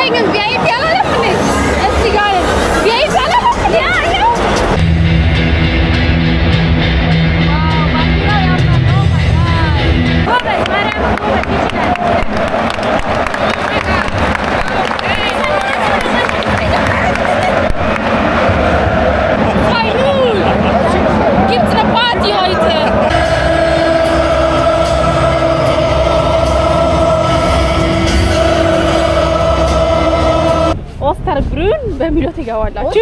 ቆይ ግን ቪአይፒ አላለም እንዴ? እዚህ ጋር ቪአይፒ አላለም እንዴ? ያ ያው Gibt's eine Party heute? ኦስተር ብሩን በሚለው ትገባላችሁ።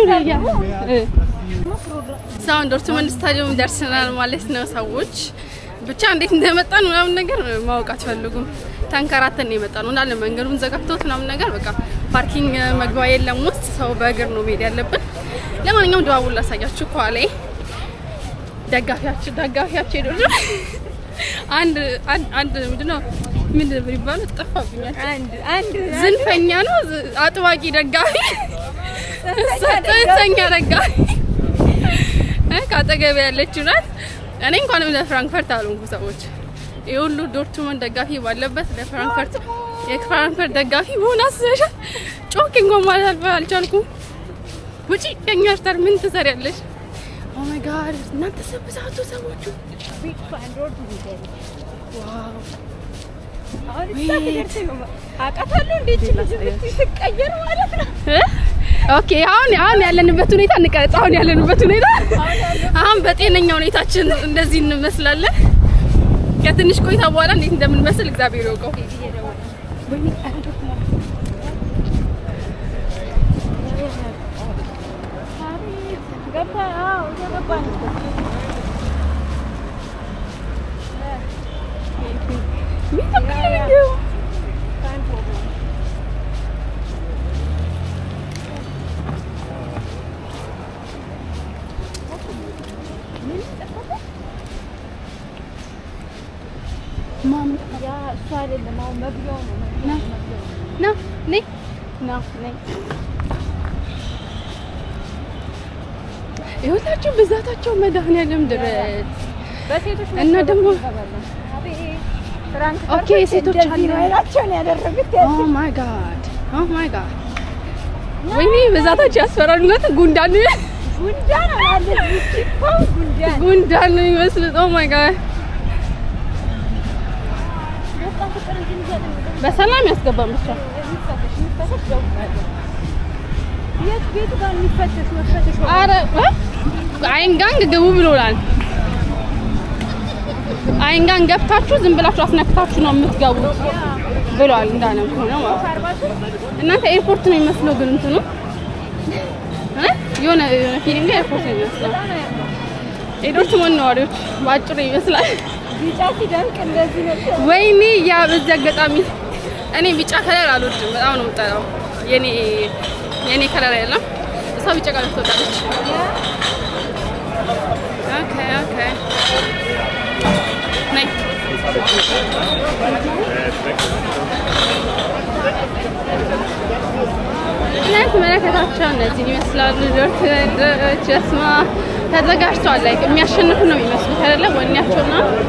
ሳሁን ዶርትመንድ ስታዲየም ደርሰናል ማለት ነው። ሰዎች ብቻ እንዴት እንደመጣን ምናምን ነገር ማወቅ አትፈልጉም። ተንከራተን ነው የመጣ ነው እንዳለ መንገዱን ዘጋግተውት ምናምን ነገር በቃ ፓርኪንግ መግቢያ የለም ውስጥ ሰው በእግር ነው መሄድ ያለብን። ለማንኛውም ድባቡን ላሳያችሁ ከኋላ ደጋፊያችሁ ደጋፊያችሁ ሄዶ አንድ አንድ አንድ ምንድነው ምን የሚባለው ጠፋብኛል። አንድ አንድ ዝንፈኛ ነው ዝ- አጥባቂ ደጋፊ ጽንፈኛ ደጋፊ እ ከአጠገቤ ያለችው ናት። እኔ እንኳንም ለፍራንክፈርት አልሆንኩ ሰዎች ይህ ሁሉ ዶርትመንድ ደጋፊ ባለበት ለፍራንክፈርት የፍራንክፈርት ደጋፊ መሆን አስበሻል? ጮክ እንኳን ማለት አልፈ- አልቻልኩም። ውጪ ከኛ ስታር ምን ትሰሪያለሽ? ኦ ማይ ጋድ እናንተ ሰብዛቱ ሰዎቹ ዋው አውቃታለሁ እንዴት ስትቀየር ማለት ነው። እ? ኦኬ አሁን አሁን ያለንበት ሁኔታ እንቀረጽ። አሁን ያለንበት ሁኔታ አሁን በጤነኛ ሁኔታችን እንደዚህ እንመስላለን። ከትንሽ ቆይታ በኋላ እንዴት እንደምንመስል እግዚአብሔር ይወቀው። ገባ አዎ ገባ ያ እሱ አይደለም አሁን መግቢያው ነው ና ና ነይ ና ነይ ይኸውላችሁ ብዛታቸው መድኃኒዓለም ድረስ በሴቶች እና ደግሞ ፍራንክ ኦኬ ሴቶች አለ ናቸውን ያደረጉት ኦ ማይ ጋድ ኦ ማይ ጋድ ወይኔ ብዛታቸው ያስፈራል። እውነት ጉንዳን ጉንዳን አለ ይቺው ጉንዳን ጉንዳን ነው የሚመስሉት። ኦ ማይ ጋድ በጣም ፍቅር እንጂ ይዘን በሰላም ያስገባን ብቻ የሚፈተሽ የሚፈተሽ ደውላለሁ። የት ቤት ጋር የሚፈተሽ መፈተሽ አረ አይንጋንግ ግቡ ብሎናል። አይንጋንግ ገብታችሁ ዝም ብላችሁ አስነክታችሁ ነው የምትገቡት ብሏል። እንዳለ ከሆነ ማለት ነው። እናንተ ኤርፖርት ነው የሚመስለው ግን እንትኑ እ? የሆነ የሆነ ፊሊንግ ኤርፖርት ነው የሚመስለው። የዶርትመንድ ነዋሪዎች በአጭሩ ይመስላል። ቢጫ ሲደምቅ እንደዚህ ነው። ወይኔ ያ በዚህ አጋጣሚ እኔ ቢጫ ከለር አልወድም፣ በጣም ነው የምጠላው። የኔ የኔ ከለር አይደለም። እሷ ቢጫ ከለር ትወዳለች። ኦኬ ኦኬ ነይ እና ተመለከታቸው እነዚህን ይመስላሉ። ዶርትመንዶች ስማ ተዘጋጅተዋል። ላይ የሚያሸንፉ ነው የሚመስሉት አይደለ? ወኔያቸውና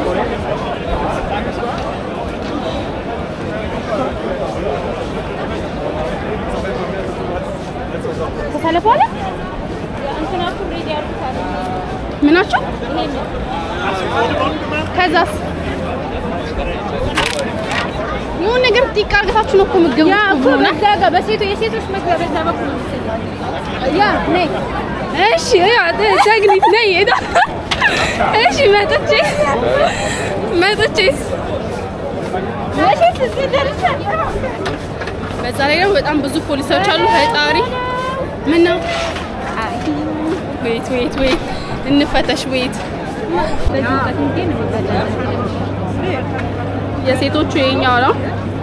ከሳለ በኋላ እንትናችሁ ሬዲ አድርጉታል። ምናቸው ከዛስ የሆነ ነገር ጢቅ አርገታችሁ ነው እኮ የምትገቡት ያ እኮ እኮ ብሎናል። በዛ ጋር በሴቶ የሴቶች መግቢያ በዛ በኩል ነው መሰለኝ። ያ ነይ እሺ ያ ደግኒት ነይ ሄዳ እሺ መጥቼ መጥቼስ መቼስ እዚህ ደርሻለሁ። በዛ ላይ ደግሞ በጣም ብዙ ፖሊሶች አሉ። ፈጣሪ ምን ነው ወይት ወይት ወይት እንፈተሽ ወይት በዚህ እውቀት እንዴት ነው የሚበላው? የሴቶቹ የኛው ነው።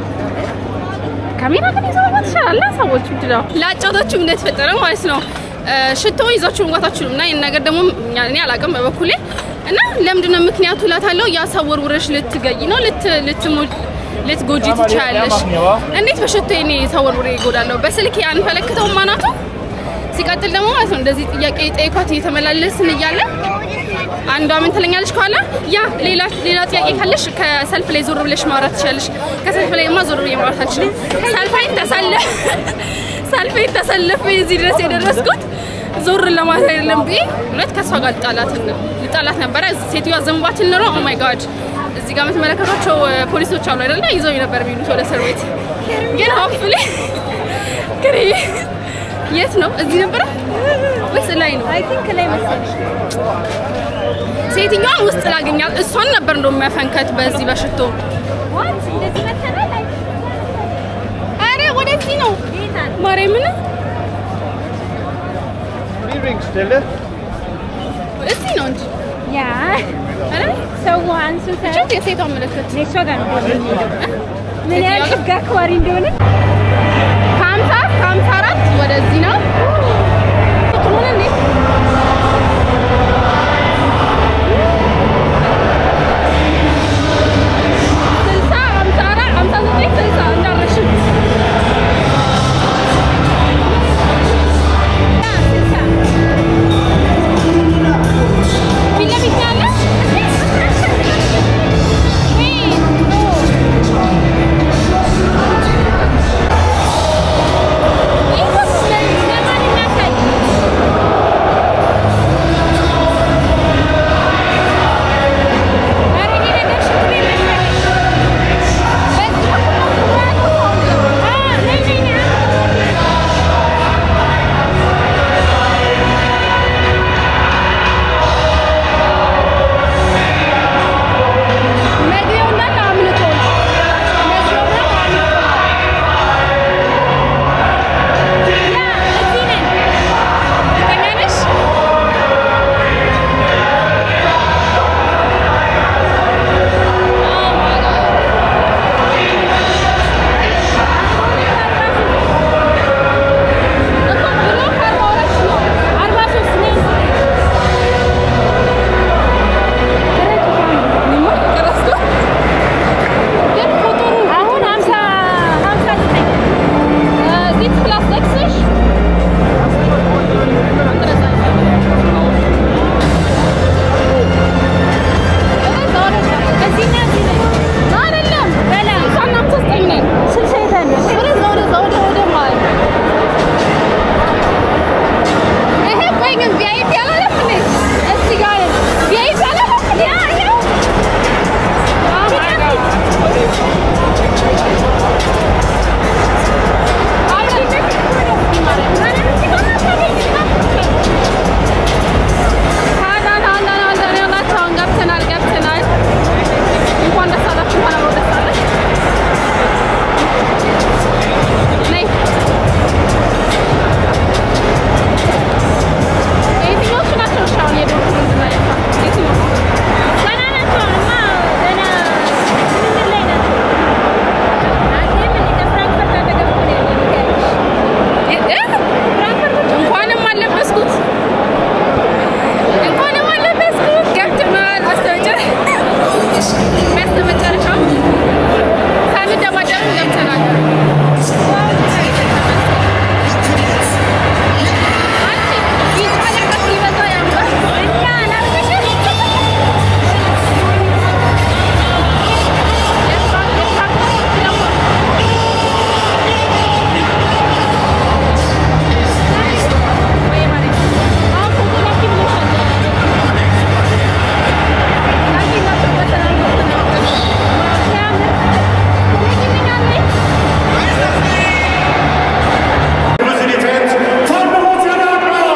ካሜራ ግን ይዘው መግባት ትችላለህ። ሰዎች ምንድን ነው ላጫውታችሁ እንደተፈጠረ ማለት ነው። እ፣ ሽቶ ይዛችሁ መግባት አትችሉም። እና ይህን ነገር ደግሞ እኛ- እኔ አላውቅም በበኩሌ እና ለምንድን ነው ምክንያቱ እላታለሁ። ያ ሰው ወርውረሽ ልትገኝ ነው ልት ልትሞ- ልትጎጂ ትችያለሽ። እንዴት በሽቶ እኔ ሰው ወርውሬ ይጎዳለሁ? በስልክ አንፈለክተውም አናቱ ሲቀጥል ደግሞ ማለት ነው እንደዚህ ጥያቄ ጠይኳት እየተመላለስን እያለ አንዷ ምን ትለኛለች ከኋላ ያ ሌላ ሌላ ጥያቄ ካለሽ ከሰልፍ ላይ ዞር ብለሽ ማውራት ትችላለሽ። ከሰልፍ ላይ ማ ዞር ብዬ ማውራት አልችልም። ሰልፍ ላይ ተሳለ ተሰልፌ እዚህ ድረስ የደረስኩት ዞር ለማለት አይደለም ብዬ እውነት ከእሷ ጋር ልጣላት ልጣላት ነበረ። ሴትዮዋ ዘንባችን ኖሮ ኦ ማይ ጋድ እዚህ ጋር የምትመለከቷቸው እ፣ ፖሊሶች አሉ አይደለ? ይዘው ነበር የሚሉት ወደ እስር ቤት። ግን ሆፕፉሊ ግን የት ነው? እዚህ ነበረ ወይስ ላይ ነው? አይ ቲንክ ላይ መሰለኝ ሴትዮዋን ውስጥ ላገኛት እሷን ነበር እንደው መፈንከት በዚህ በሽቶ። ዋት እንደዚህ መተናል አይ አረ ወደዚህ ነው ጌታ ማርያምን፣ Übrigens-Stelle. እዚህ ነው እንጂ ያ አረ ሰው አንሱተ ብቻ የሴቷ ምልክት እሷ ጋር ነው የሚሄደው ምን ያህል ህግ አክባሪ እንደሆነ ከሀምሳ ከሀምሳ አራት ወደዚህ ነው ሆነ እንዴ ስልሳ ሀምሳ አራት ሀምሳ ዘጠኝ ስልሳ እንዳረሽም ፊት ለፊት ነው ያለ መግቢያው እንዳለ አምልጦ ነው። መግቢያው እንዳለ አምልጦ ነው። ያ እዚህ ነን። እርግጠኛ ነሽ? ኦ ማይ ጋድ እኮ ብሎ ከአርባ ሁለት ነው። አርባ ሦስት ነኝ። እኔማ ቀረጽኩ። ግን ቁጥሩ አሁን ሀምሳ ሀምሳ ዘጠኝ ዚት ፕላስ ሰክስሽ እዚህና እዚህ ነን አይደለም በላ ስልሳና ሃምሳ ዘጠኝ ነን። ስልሳ የት አለ ወደዛ ወደዛ ወደ ወደ መሀል ይሄ ቆይ ግን ቪአይፒ አላለም እንዴ? እዚህ ጋር ነን። ቪአይፒ አላለም እንዴ? ያ ይኸው Oh my God. አይ ፊት ለፊት እኮ ነው ማለት ነው። ማለት እዚህ ጋር ነው። አዳን አዳን አዳን ያላችሁ አሁን ገብተናል ገብተናል። እንኳን ደስ አላችሁ እንኳን አብሮ ደስ አለን። ነይ የትኞቹ ናቸው? እሺ አሁን የዶሮ ምንድን ነው ያልኳት? የትኞቹ? ገና ናቸው አሁንማ ገና ምንድን ላይ ናቸው አየህ ምን ከፍራንክፈርት አጠገብ እኮ ነው ያለው ሚካኤልሽ እ- እ? እንኳንም አለበስኩት እንኳንም አለበስኩት። ገብተናል በስተመጨረ- በስተመጨረሻው ሳንደባደብም ገብተናል። አንቺ ቢጫ ነገር ሲበዛ ያምራል። እና አላልኩሽም የፍራንክ- የፍራንክፈርት ደግሞ ወይ ማለት አሁን ፎቶ ላኪ ብሎሻል። ላኪ ላኩበታል አልኩት። ሲያምር ትልኪልኛለሽ? Grüße die Fans von Borussia Dortmund.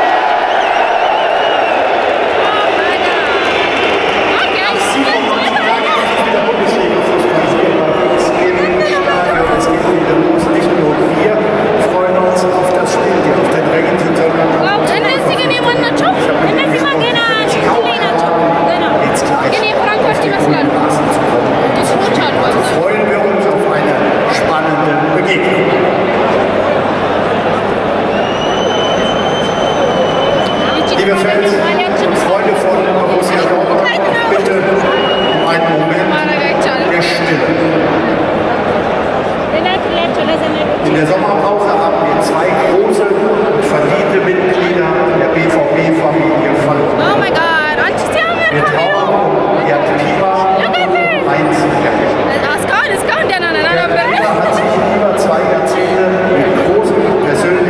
Okay. Der Bundesliga-Fußball sehen bei uns im Stadion. Es geht wieder los. Nicht nur wir freuen uns auf das Spiel, die auf den Rängen sind, sondern ዋው እነዚህ ግን የማን ናቸው? እነዚህማ ገና እንትን ላይ ናቸው ገና jetzt ግን gleich የፍራንኮች ይመስላሉ። ምስሎች አሉ አብዛኛው። freuen wir uns auf eine spannende Begegnung. ይቺ Liebe Fans ማሊያችን und Freunde von Borussia Dortmund, bitte um einen Moment ማድረግ አይቻልም። der Stille. ልላክላቸው ለዘመዶች In der Sommerpause haben wir zwei große und verdiente Mitglieder der BVB-Familie verloren. ኦ ማይ ጋድ አንቺ ሲያምር Wir ካሜራው trauern Gerd Pieper und Heinz Herrlich. እስካሁን እስካሁን ደህና ነን አልነበርንም። Er hat sich über zwei Jahrzehnte mit großem persönlichen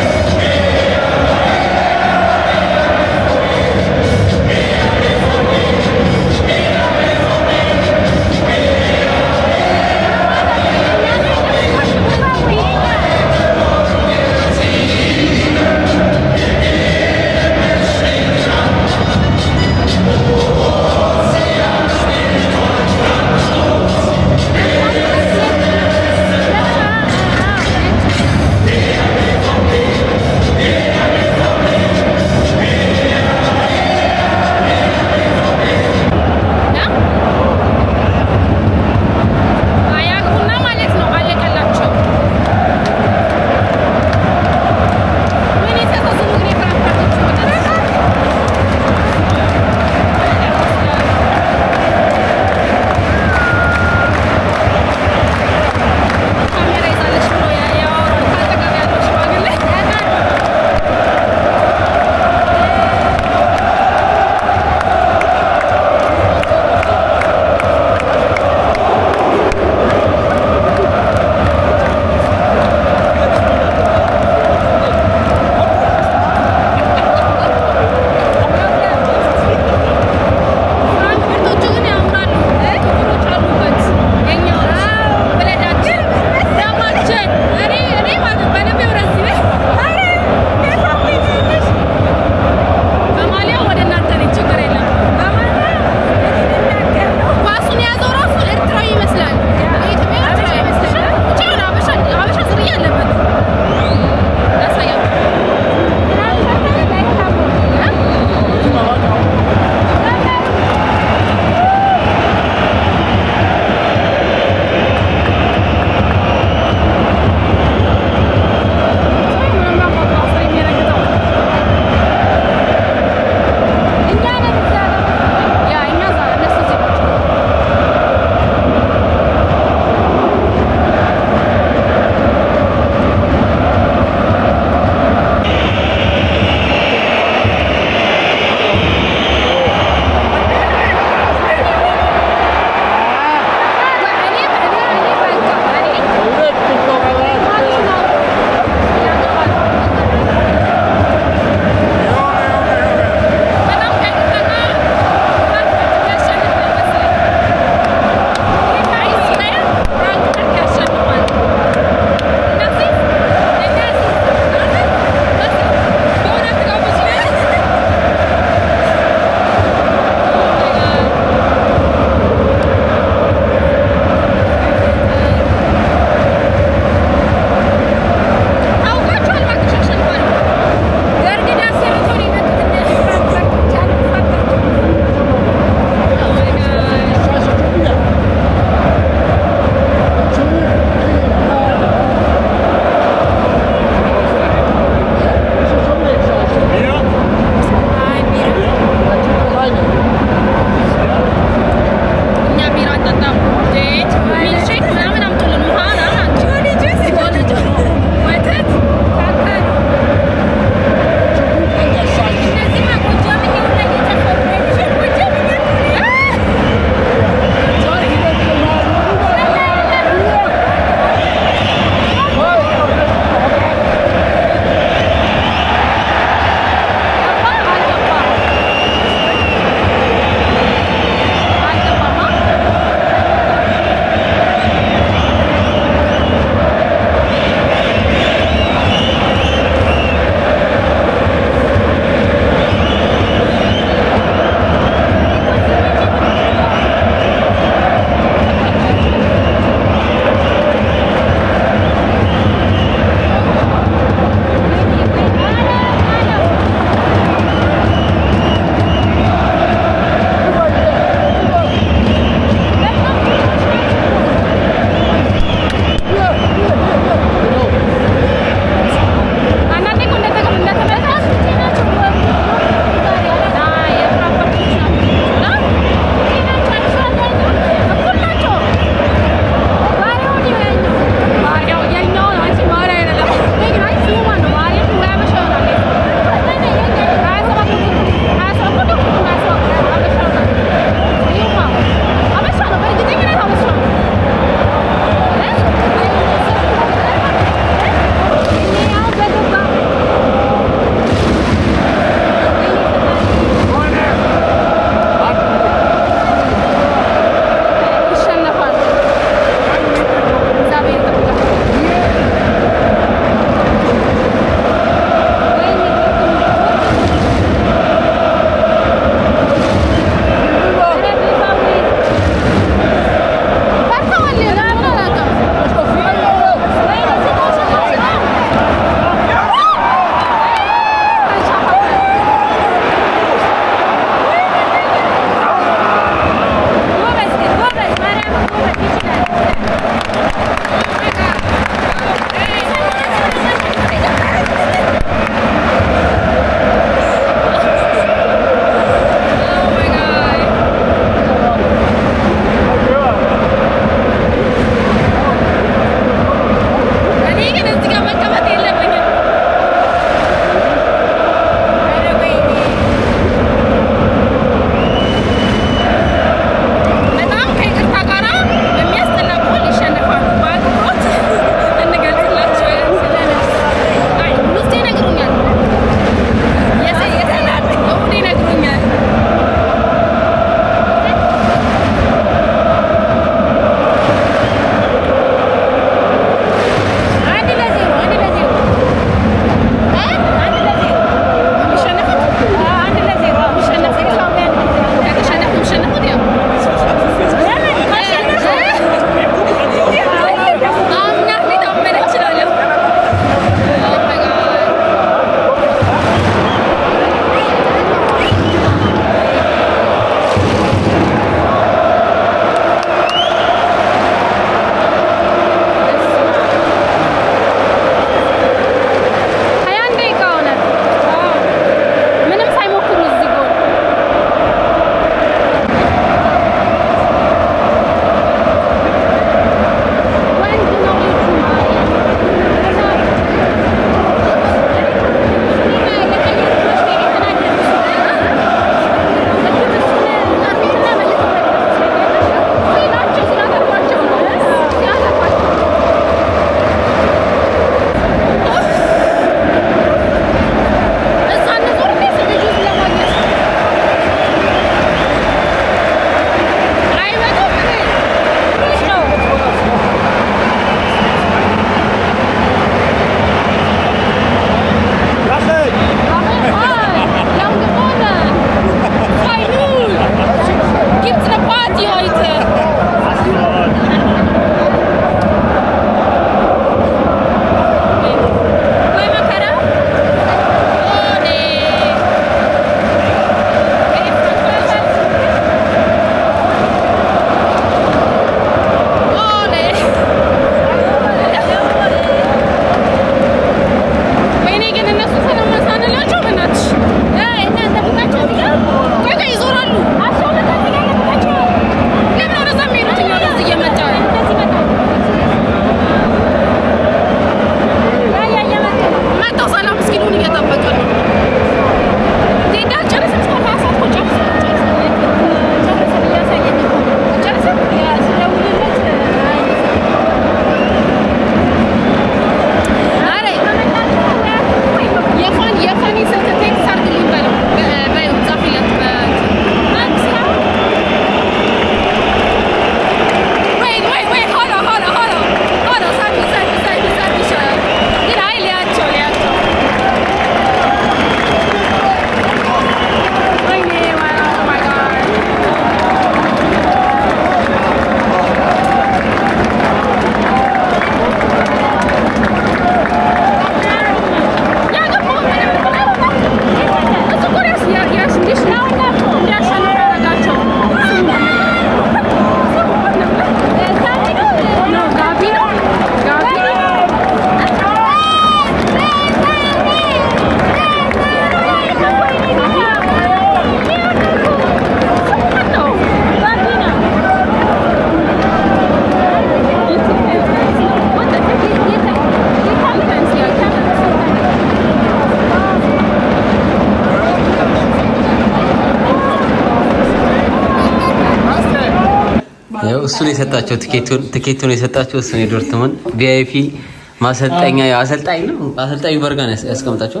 ያው እሱ ነው የሰጣቸው ትኬቱን ትኬቱን የሰጣቸው እሱ ነው የዶርትሙንድ ቪአይፒ ማሰልጠኛ ያው አሰልጣኝ ነው አሰልጣኙ በርጋ ነው ያስ- ያስቀምጣቸዋል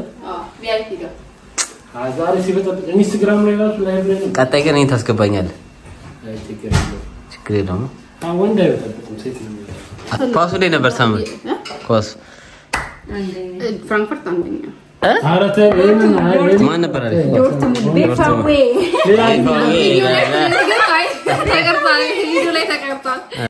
ዛሬ ሲበጠብጥ ኢንስታግራም ላይ ራሱ ላይ ብለን ቀጣይ ቀን እኔን ታስገባኛለህ ችግር የለውም። ችግር የለውም አዎ፣ ወንድ አይበጠብጥም ሴት ነው የሚበጠብጠው። ኳሱ ላይ ነበር ሳምንት ኳሱ ፍራንክፈርት አንደኛ ኧረ ተው፣ ይሄንን አይ፣ ይሄንን ማን ነበር አሪፍ ቤፋዌ ሌላ ቪዲዮ ላይ ተቀርጿል